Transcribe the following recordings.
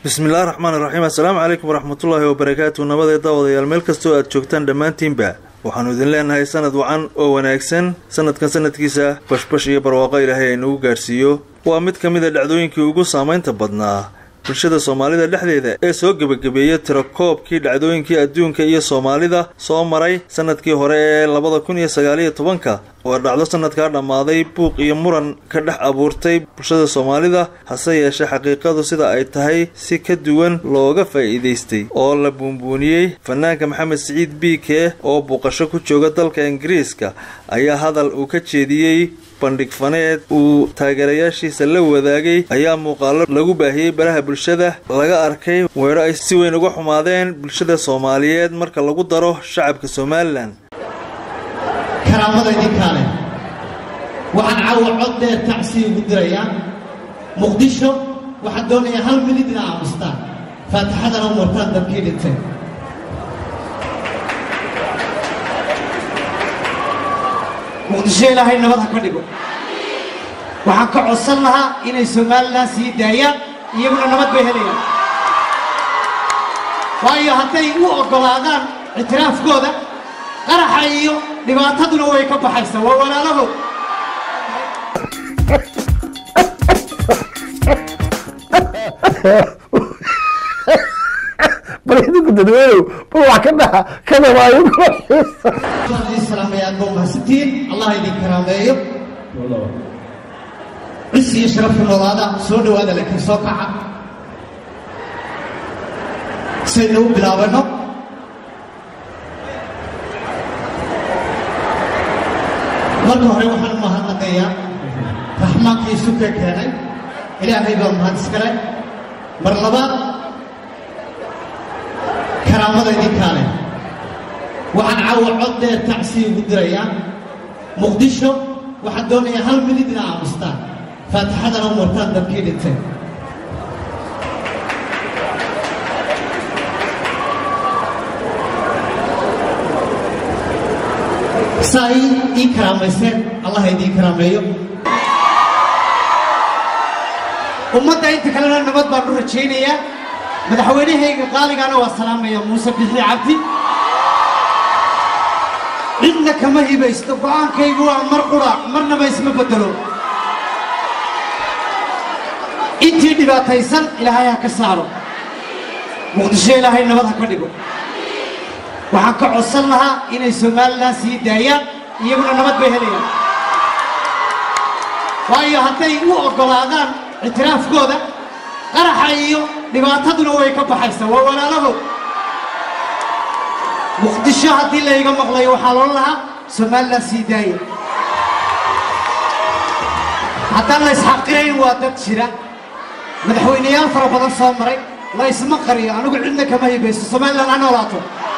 bismillahi raxmaan iraxiim assalaamu calaykum waraxmatullaahi wabarakaatu nabadee daawadayaal meel kastoo aad joogtaan dhammaantiinba waxaannu idin leenahay sanad wacan oo wanaagsan sanadkan sanadkiisa bashbash iyo barwaaqo ilaahay aynugu gaadhsiiyo waa mid ka mid a dhacdooyinkii ugu saamaynta badnaa bulshada soomaalida dhexdeeda ee soo gebagabeeyay tirakoobkii dhacdooyinkii adduunka iyo soomaalida soo maray sanadkii hore ee labada kun iyo sagaaliyo tobanka oo dhacdo sanadkaa dhammaaday buuq iyo muran ka dhex abuurtay bulshada soomaalida hase yeeshee xaqiiqadu sida ay tahay si ka duwan looga faa'iidaystay oo la buunbuuniyey fanaanka maxamed siciid biike oo buuqasho ku jooga dalka ingiriiska ayaa hadal uu ka jeediyey bandhig faneed uu taageerayaashiisa la wadaagay ayaa muuqaalo lagu baahiyey baraha bulshada laga arkay weero ay si weyn uga xumaadeen bulshada soomaaliyeed marka lagu daro shacabka somalilan karaamada idinkaale waxaan caawa cod dheer tacsiya ugu dirayaa muqdisho waxaan doonayaa hal minid ina aamustaan faatixadana u martaan dabkii dhintay muqdisho ilaahay nabad ha ka dhigo waxaan ka codsan lahaa inay somalilan sii daayaan iyaguna nabad bay helayaan waayo hadday u oggolaadaan ictiraafkooda qaraxa iyo dhibaataduna way ka baxaysaa waa walaalahood bal idinku dadweynow bal wax ka dhaxa kadabaayo idin salaamaya aad baa mahadsantihiin allah idin karaameeyo cis iyo sharafka noolaada soo dhowaada laakiin soo kaca saynu u bilaabanno marka hore waxaan u mahadnaqayaa raxmaankii suka keenay ilaahay baa mahad iskale mar labaad karaamada idinkaale waxaan caawa cod dheer tacsiya ugu dirayaa muqdisho waxaan doonayaa hal minid ina aamustaan faatixadana u martaan dabkii dhintay saa ii karaamayseen allah idiin karaameeyo ummadda inta kalena nabad baan u rajaynayaa madaxweynahayga qaaligaana waa salaamaya muuse bixi cabdi cidna kama hibaysto go'aankaygu waa mar qura marnaba isma bedelo intii dhibaataysan ilaahay ha ka saaro muqdisho ilaahay nabad ha ka dhigo waxaan ka codsan lahaa inay somalilan sii daayaan iyaguna nabad bay helayaan waayo hadday u oggolaadaan ictiraafkooda qaraxa iyo dhibaataduna way ka baxaysaa waa walaalahood muqdisho haddii layga maqlayo waxaa loo lahaa somalilan sii daaya haddaan la isxaqirayn waa dad jira madaxweyneyaal fara badan soo maray la isma qariyo anigu cidna kama hibayso somalilan ha noolaato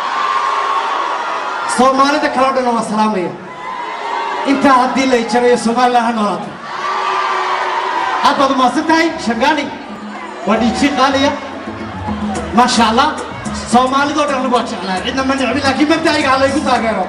soomaalida kaleo dhanna waa salaamaya intaa haddii lay jarayo somalilan ha noolaato aad baad umahadsan tahay shangaani waa dhiiji qaaliya maasha allah soomaalidoo dhan anigu waa jeclahay cidna ma necbi laakiin mabda'ayga ha laygu taageero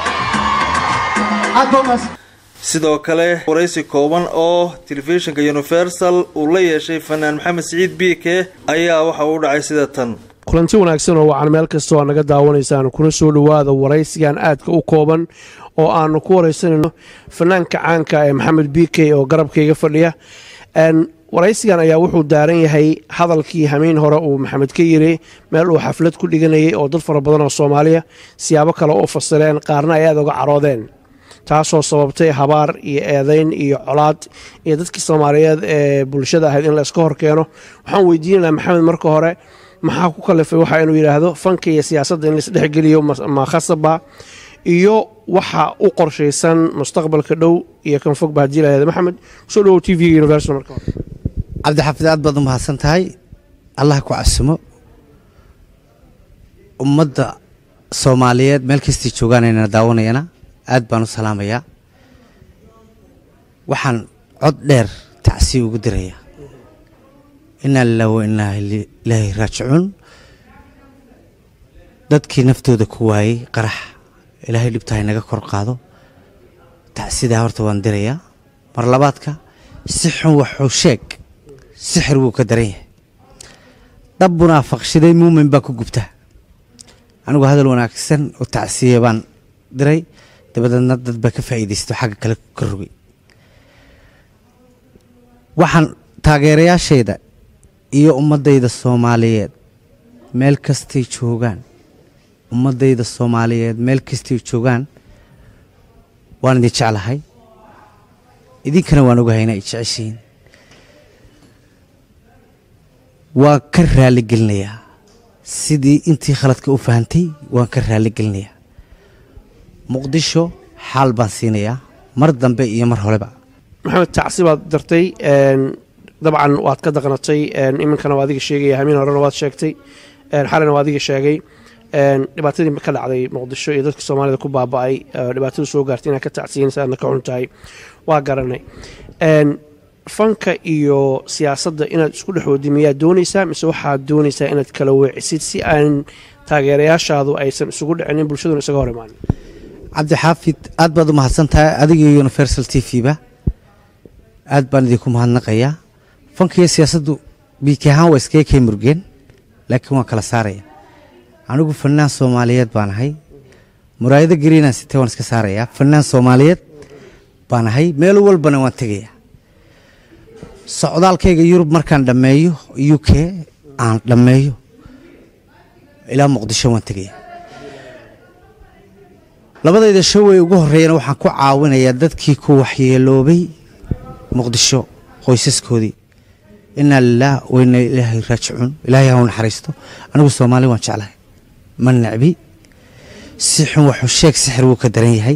aad baa umahadsan sidoo kale waraysi kooban oo telefishinka universal uu la yeeshay fanaan maxamed siciid biike ayaa waxa uu dhacay sida tan kulanti wanaagsan oo wacan meel kastoo aad naga daawanaysaan kuna soo dhowaada waraysigan aadka u kooban oo aanu ku waraysanayno fanaanka caanka ee maxamed biike oo garabkayga fadhiya waraysigan ayaa wuxuu daaran yahay hadalkii hamiin hore uu maxamed ka yiri meel uu xaflad ku dhiganayay oo dad fara badan oo soomaaliya siyaabo kale u fasireen qaarna ay aad uga caroodeen taasoo sababtay habaar iyo eedayn iyo colaad iyo dadkii soomaaliyeed ee bulshada ahayd in la iska hor keeno waxaan weydiinanaa maxamed marka hore maxaa ku kalifay waxa inuu yidhaahdo fanka iyo siyaasadda in laisdhexgeliyo ma khasaba iyo waxa u qorshaysan mustaqbalka dhow iyo kan fogba haddii lahahda maxamed kusoo dhawow t v universal marka hore cabdixaafid aad baad u mahadsan tahay allah ku casumo ummadda soomaaliyeed meel kastii joogaanayna daawanayana aad baan u salaamayaa waxaan cod dheer tacsiya ugu dirayaa inaa lilah wa inaa ilaahi raajicuun dadkii naftooda ku waayey qarax ilaahay dhibtahay naga kor qaado tacsidaa horta waan dirayaa mar labaadka si xun waxuu sheeg sixir wuu ka daran yahay dab munaafaqshaday muumin baa ku gubta anigu hadal wanaagsan oo tacsiya baan diray dabadeedna dad baa ka faa'iidaysto xagga kale ka rogay waxaan taageerayaashayda iyo ummaddayda soomaaliyeed meel kastay joogaan ummaddayda soomaaliyeed meel kastay joogaan waan idin jeclahay idinkana waan ogahay inay jeceshihiin waan ka raali gelinayaa sidii intii khaladka u fahantay waan ka raali gelinayaa muqdisho xaal baan siinayaa mar dambe iyo mar horeba maxamed tacsi baad dartay een, dabcan waad ka daqnatay een, iminkana waa adiga sheegaya hamiin horena waad sheegtay een, xalina waa adiga sheegay een, dhibaatadii ka dhacday muqdisho iyo dadka soomaalida ku baaba'ay ee dhibaatadu soo gaartay inaad ka tacsiyin aadna ka xun tahay waa garanay Een, fanka iyo siyaasadda inaad isku dhexoodi miyaad doonaysaa mise waxaad doonaysaa inaad kala weecisid si aan taageerayaashaadu aysan isugu dhicinin bulshaduna isaga hor imaanin cabdixaafid aad baad u mahadsan tahay adiga iyo universal t v ba aad baan idinku mahadnaqayaa fanka iyo siyaasaddu biiki ahaan waa iskaga kay murgeen laakiin waan kala saaraya anigu fanaan soomaaliyeed baan ahay muraayado gariinaan sitee waan iska saarayaa fanaan soomaaliyeed baan ahay meel walbana waan tegayaa socdaalkayga yurub markaan dhammeeyo u k aan dhammeeyo ilaa muqdisho waan tegayaa labadayda showey ugu horreeyana waxaan ku caawinayaa dadkii ku waxyeeloobay muqdisho qoysaskoodii inaa lilaah weyna ilaahay raajicuun ilaahay ha u naxariisto anigu soomaali waan jeclahay ma necbi si xun waxuu sheeg sixir wuu ka daran yahay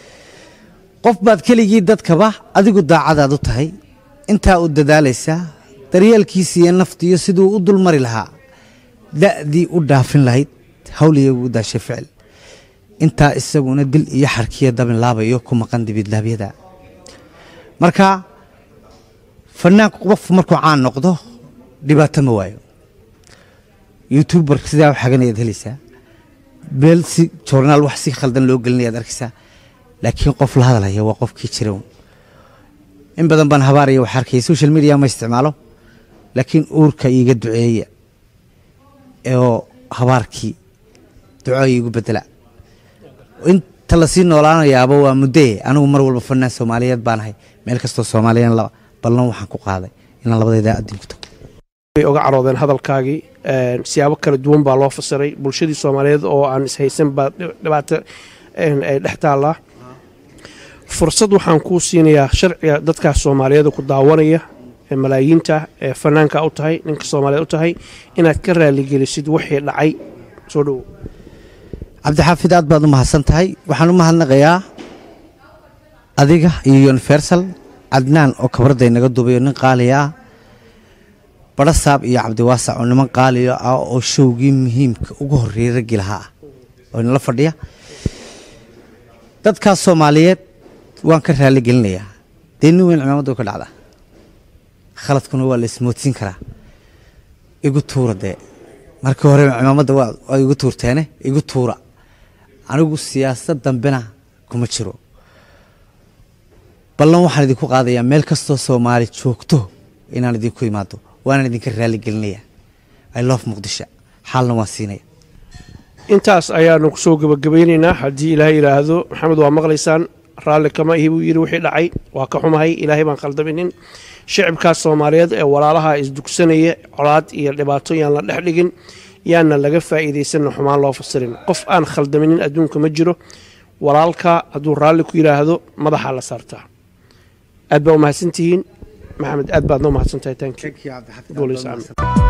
qof baad keligii dadkaba adigu daacadaad u tahay intaa u dadaalaysaa daryeelkiisa iyo nafta iyo siduu u dulmari lahaa da'dii u dhaafin lahayd hawliyagu u daashay ficil intaa isaguna dil iyo xarkiya dabin laabayo ku maqan dibidlaabyada marka fanaanku qof markuu caan noqdo dhibaato ma waayo youtuber sidaa u xaganayaad helaysaa beel si joornaal wax si khaldan loo gelinayaad arkaysaa laakiin qof la hadalaya waa qofkii jira un. in badan baan habaaraya wax arkaya social media ma isticmaalo laakiin uurka iiga duceeya oo habaarkii duco iigu bedela inta lasii noolaanayaaba waa muddee anigu mar walba fanaan soomaaliyeed baan ahay meel kastoo soomaaliyan laba ballan waxaan ku qaaday inaan labadayda adin ku tago way oga caroodeen hadalkaagii een, siyaabo kala duwan baa loo fasiray bulshadii soomaaliyeed oo aan ishaysan baa dhib- dhibaato een, ay dhex taallaa fursad waxaan kuu siinayaa sharciga dadkaas soomaaliyeed ku daawanaya ee malaayiinta ee fanaanka u tahay ninka soomaaliyeed u tahay inaad ka raaligelisid wixii dhacay soo dhowo cabdixaafid aad baad u mahadsan tahay waxaan u mahadnaqayaa adiga iyo universal cadnaan oo kabradda inaga duubayo nin qaaliya ah barasaab iyo cabdiwaasac oo niman qaaliya ah oo showgii muhiimka ugu horreeyay raggii lahaa ah oo inala fadhiya dadkaas soomaaliyeed waan ka raali gelinayaa dee nin weyn cimaamadda ka dhacda khaladkuna waa la ismoodsiin karaa igu tuura dee markii hore cimaamadda waa waa igu tuurteene igu tuura anigu siyaasad dambena kuma jiro ballan waxaan idinku qaadayaa meel kastoo soomaali joogto inaan idinku imaado waanaan idinka raali gelinaya i love muqdisho xaalna waan siinaya intaas ayaanu kusoo gebagabaynaynaa haddii ilaahay yidhaahdo maxamed waa maqlaysaan raalli kama ihi buu yidhi wixii dhacay waa ka xumahay ilaahay baan khaldaminin shicibkaas soomaaliyeed ee walaalaha isdugsanaya colaad iyo dhibaato yaan la dhex dhigin yaana laga faa'iidaysanna xumaan loo fasirin qof aan khaldaminin adduunka ma jiro walaalka hadduu raalli ku yidhaahdo madaxa la saartaa aad baa u mahadsantihiin maxamed aad baadna u mahadsantahay thank you Guulayso, aamin.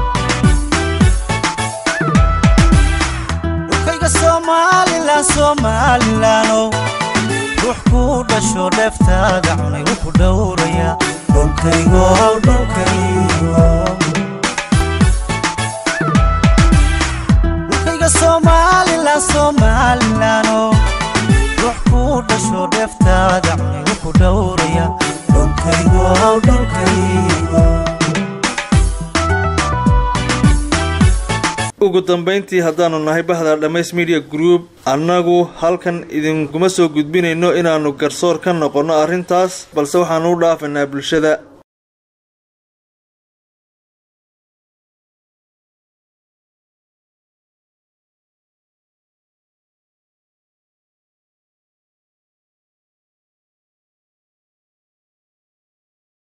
dhulkayga somalilan somalilano ruux ku dhasho dheeftaada cunay wuu ku dhowraya dhulkaygo dhulkaygo dhulkayga somalilan somalilano ruux ku dhasho dheeftaada cunay wuu ku dhowraya dhulkaygo dhulkaygo ugu dambayntii haddaanu nahay bahda dhammays media group annagu halkan idinkuma soo gudbinayno inaannu garsoor ka noqonno arrintaas balse waxaanu u dhaafaynaa bulshada